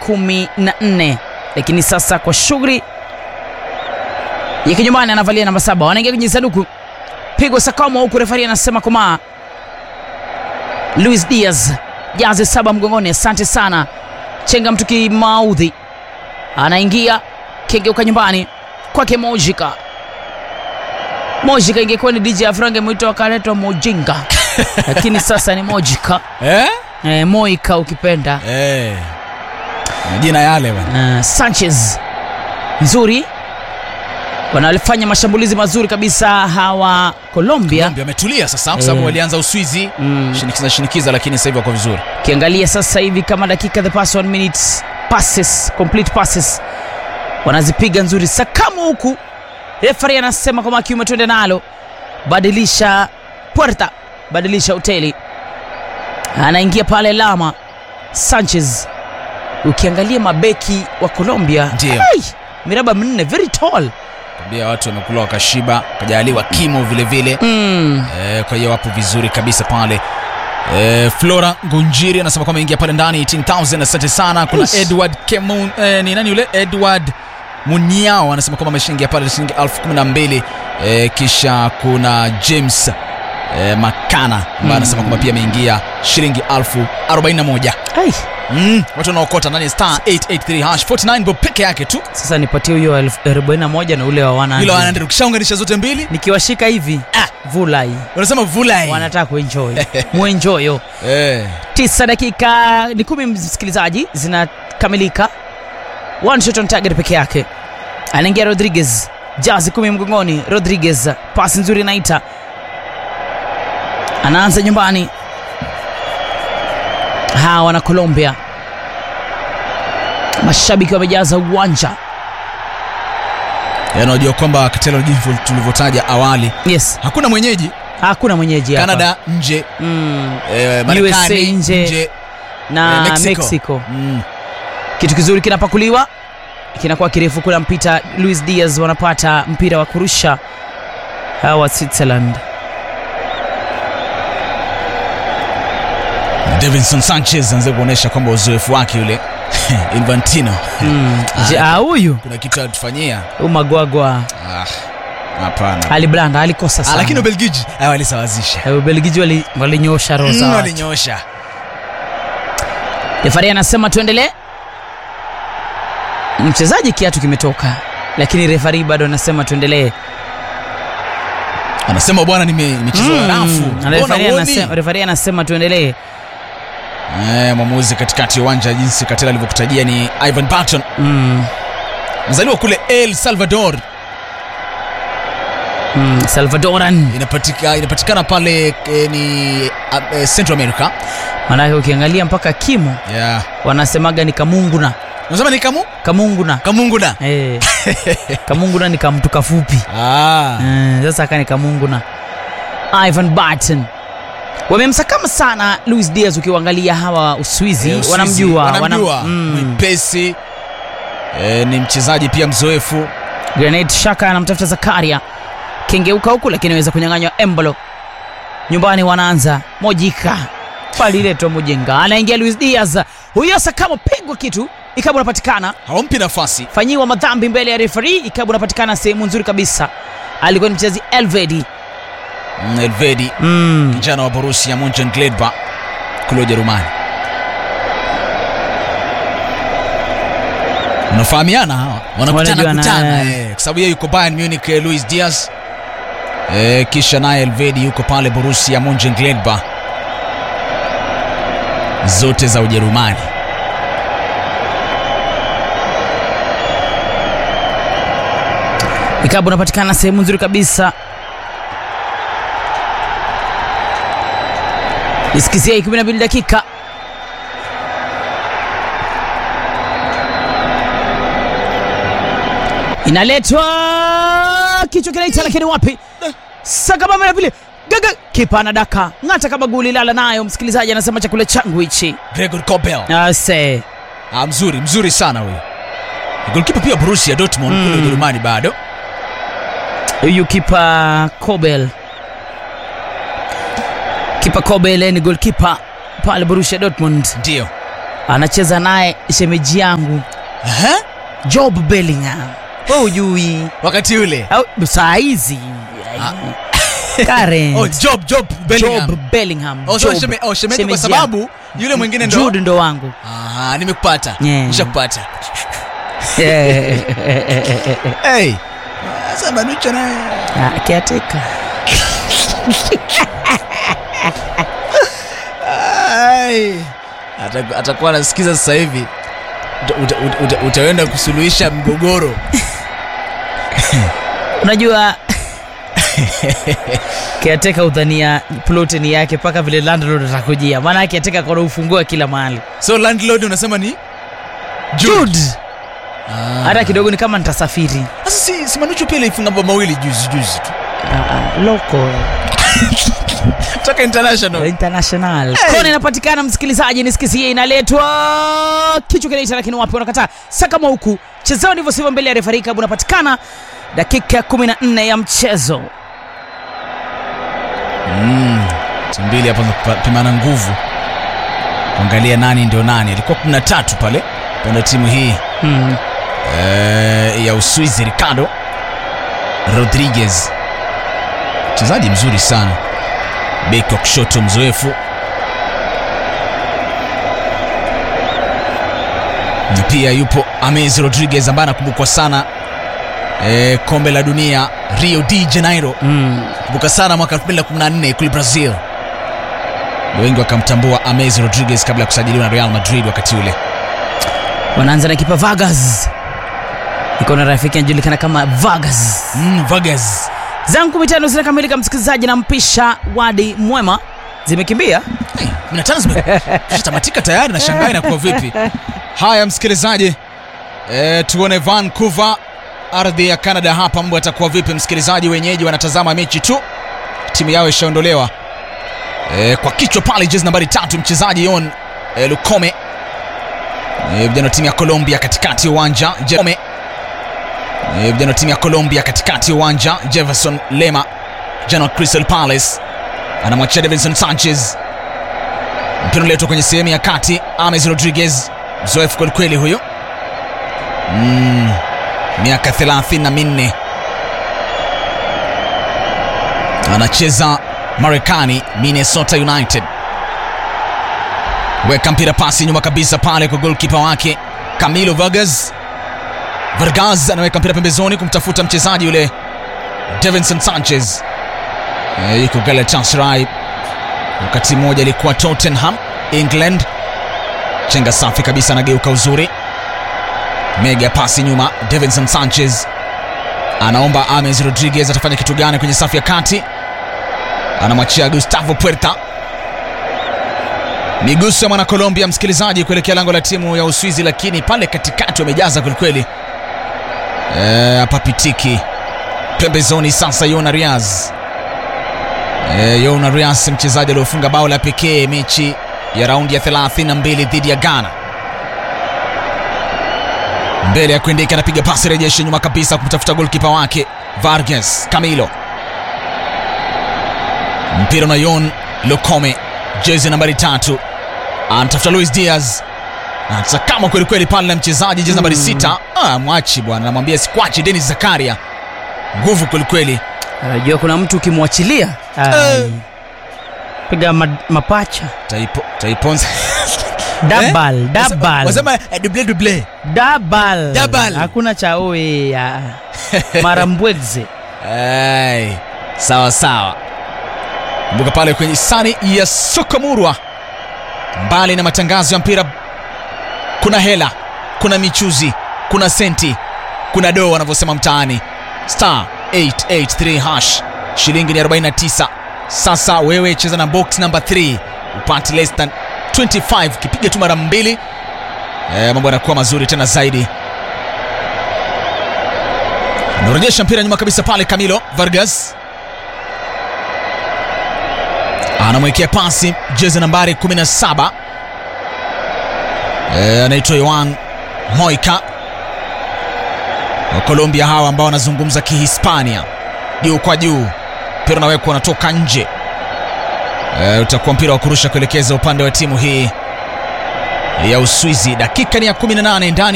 kumi na nne lakini sasa kwa shughuli ya kinyumbani anavalia namba saba wanaingia kwenye sanduku pigwa sakamo huku refari anasema komaa luis diaz jaze saba mgongoni asante sana chenga mtu kimaudhi anaingia kengeuka nyumbani kwake mojika mojika ingekuwa ni dj afrange mwito akaletwa mojinga lakini sasa ni mojika eh? e, moika ukipenda Eh. majina yale bwana uh, sanchez nzuri wanafanya mashambulizi mazuri kabisa hawa colombia Colombia wametulia sasa kwa sababu Eh. walianza uswizi Mm. shinikiza shinikiza lakini sasa hivi wako vizuri ukiangalia sasa hivi kama dakika the past one minutes passes complete passes wanazipiga nzuri sakamu huku refari anasema kwamba kiume twende nalo badilisha puerta badilisha hoteli anaingia pale lama sanchez ukiangalia mabeki wa colombia Ndio. ai, miraba minne very tall tabia watu wamekula wakashiba kajaliwa kimo vile vile mm. eh, kwa hiyo wapo vizuri kabisa pale eh, flora ngunjiri anasema kwamba ingia pale ndani 18000 asante sana kuna Ish. edward Kemun, eh, ni nani yule edward muniao anasema kwamba ameshaingia pale shilingi elfu kumi na mbili eh, kisha kuna james eh, makana ambaye anasema kwamba pia ameingia shilingi elfu arobaini na moja ai mm, watu wanaokota ndani ya star 883 hash 49 bob peke yake tu sasa nipatie huyo elfu arobaini na moja na ule wa wana ilo anaenda ukishaunganisha zote mbili nikiwashika hivi ah, vulai wanasema vulai wanataka kuenjoy muenjoyo eh. tisa dakika ni kumi msikilizaji zinakamilika one shot on target peke yake anaingia rodriguez jazi kumi mgongoni rodriguez pasi nzuri naita anaanza nyumbani hawa wana colombia mashabiki wamejaza uwanja Yaani unajua kwamba katelo jinsi tulivyotaja awali yes hakuna mwenyeji hakuna mwenyeji hapa. canada nje mm, eh, USA marekani nje. nje na eh, mexico, mexico, Mm. kitu kizuri kinapakuliwa kinakuwa kirefu kula mpita luis diaz wanapata mpira wa kurusha hawa switzerland davinson sanchez anaweza kuonyesha kwamba uzoefu wake yule infantino Mm, je, ah, huyu kuna kitu alitufanyia umagwagwa Ah, hapana aliblanda alikosa Ah, sana lakini ubelgiji ah, walisawazisha Eh, ubelgiji wali- walinyosha roho za Mm, watu. walinyosha refari anasema tuendelee mchezaji kiatu kimetoka lakini refari bado anasema tuendelee anasema bwana nime- nimecheza Mm, rafu na Mbona refari huoni? anasema- refari anasema tuendelee Eh, mwamuzi katikati ya uwanja jinsi katela alivyokutajia ni ivan barton mm, mzaliwa kule el salvador mm, salvadoran inapatika, inapatikana pale eh, ni uh, eh, central america manake ukiangalia mpaka kimo yeah. wanasemaga ni kamunguna unasema ni kamu kamunguna kamunguna Eh, kamunguna ni kamtu kafupi ah. Eh, sasa aka ni kamunguna ivan barton wamemsakama sana luis diaz ukiwaangalia hawa uswizi Eh, Uswizi, wanamjua wanamjua wanam- mm. mwepesi eh, ni mchezaji pia mzoefu grenade shaka anamtafuta zakaria kengeuka huku lakini aweza kunyang'anywa embolo nyumbani wanaanza mojika paliletwa mujenga anaingia luis diaz huyo sakama pigwa kitu ikabu unapatikana hawampi nafasi fanyiwa madhambi mbele ya refari ikabu unapatikana sehemu nzuri kabisa alikuwa ni mchezaji elvedi Mm, elvedi mm. kijana wa borusia monchengladbach kule ujerumani wanafahamiana hawa wanakutana Wanajuana, kutana eh. eh, kwa sababu yeye yuko bayern munich eh, luis diaz eh, kisha naye elvedi yuko pale borusia monchengladbach zote za ujerumani ikabu unapatikana sehemu nzuri kabisa isikizia 12 dakika inaletwa kichwa kinaita lakini wapi sakabama na vile gaga kipa anadaka ng'ata kama guli lala nayo msikilizaji anasema chakula changu hichi gregor cobel ase ah, mzuri mzuri sana huyu golkipa pia borusia dortmund mm. kule ujerumani bado huyu kipa Kobel, kipa Kobel ni golkipa pale Borussia Dortmund. ndio anacheza naye shemeji yangu Aha. Job Bellingham. Wewe ujui wakati ule au saa hizi Karen oh, job job Bellingham. Job Bellingham. Oh, so Job. sheme, oh, shemeji kwa Shemeji sababu yule mwingine ndo Jude ndo wangu Aha, nimekupata Yeah. nishakupata Eh, hey. Sasa Manucho naye ah, caretaker. Ai. Ata- atakuwa anasikiza sasa hivi Uta- uta- uta- uta- utaenda kusuluhisha mgogoro unajua kiateka udhania ploteni yake mpaka vile landlord atakujia maana kiateka kona ufungua kila mahali so landlord unasema ni Jude. Ah. hata kidogo ni kama nitasafiri sasa si, si Manucho pia ilifunga mabao mawili juzi juzi tu Ah, ah, local toka international international kona inapatikana msikilizaji nisikizie inaletwa kichwa kinaita lakini wapi wanakataa sakama huku chezao ndivyo sivyo mbele ya refari kabu unapatikana dakika ya 14 ya mchezo mm. timu mbili hapo zinapimana nguvu kuangalia nani ndio nani alikuwa 13 pale panda timu hii hmm. eh, ya uswizi ricardo rodriguez mchezaji mzuri sana beki wa kushoto mzoefu na pia yupo ames rodriguez ambaye anakumbukwa sana eh, kombe la dunia rio de janeiro Hmm. kumbuka sana mwaka 2014 kule brazil Na wengi wakamtambua ames rodriguez kabla ya kusajiliwa na real madrid wakati ule wanaanza na kipa Vargas iko na rafiki anajulikana kama Vargas mm, vargas zangu kumi tano zinakamilika msikilizaji na mpisha wadi mwema zimekimbia Hey, 15 zimetamatika tayari na shangai inakuwa vipi haya msikilizaji e, tuone vancouver ardhi ya canada hapa mambo yatakuwa vipi msikilizaji wenyeji wanatazama mechi tu timu yao ishaondolewa e, kwa kichwa pale jezi nambari tatu mchezaji yon e, lukome e, vijana wa timu ya colombia katikati ya uwanja Jerome. e, vijana wa timu ya colombia katikati ya uwanja jefferson lema vijana wa crystal palace anamwachia davidson sanchez mpira unaletwa kwenye sehemu ya kati ames rodriguez mzoefu kwelikweli huyo mm, miaka 34 anacheza marekani minnesota united weka mpira pasi nyuma kabisa pale kwa golkipa wake camilo vargas vargas anaweka mpira pembezoni kumtafuta mchezaji yule davinson sanchez Eh, yuko galatasaray wakati mmoja alikuwa tottenham england chenga safi kabisa anageuka uzuri mega pasi nyuma davinson sanchez anaomba ames rodriguez atafanya kitu gani kwenye safu ya kati anamwachia gustavo puerta miguso ya mwana colombia msikilizaji kuelekea lango la timu ya uswizi lakini pale katikati wamejaza kwelikweli Eh, hapapitiki pembezoni sasa yona riaz Eh, Yona Rias mchezaji aliofunga bao la pekee mechi ya raundi ya 32 dhidi ya Ghana. Mbele ya kuendeka anapiga pasi rejesho nyuma kabisa kumtafuta golkipa wake Vargas Camilo. Mpira na Yon Lokome, jezi nambari tatu, anatafuta Luis Diaz anasakama kweli kweli pale na mchezaji jezi nambari sita. Ah, mwachi bwana, namwambia sikwachi Dennis Zakaria, nguvu kweli kweli. anajua kuna mtu ukimwachilia ai, Eh. piga ma, mapacha Taipo, taiponza double, Eh? double, Wasema eh, double double. double. Double. hakuna cha oe ya mara mbwegze Ai, sawa sawa. Kumbuka pale kwenye sani ya Sokomurwa, mbali na matangazo ya mpira, kuna hela, kuna michuzi, kuna senti, kuna doo wanavyosema mtaani. Star 883 hash, shilingi ni 49. Sasa wewe cheza na box number 3 upate less than 25, kipiga tu mara mbili, eh, mambo yanakuwa mazuri tena zaidi. Anarejesha mpira nyuma kabisa pale Camilo Vargas anamwekea pasi jezi nambari 17 e, anaitwa Yoan Moika wa Colombia hawa ambao wanazungumza Kihispania juu kwa juu, mpira unawekwa unatoka nje. E, utakuwa mpira wa kurusha kuelekeza upande wa timu hii ya Uswizi. Dakika ni ya 18 ndani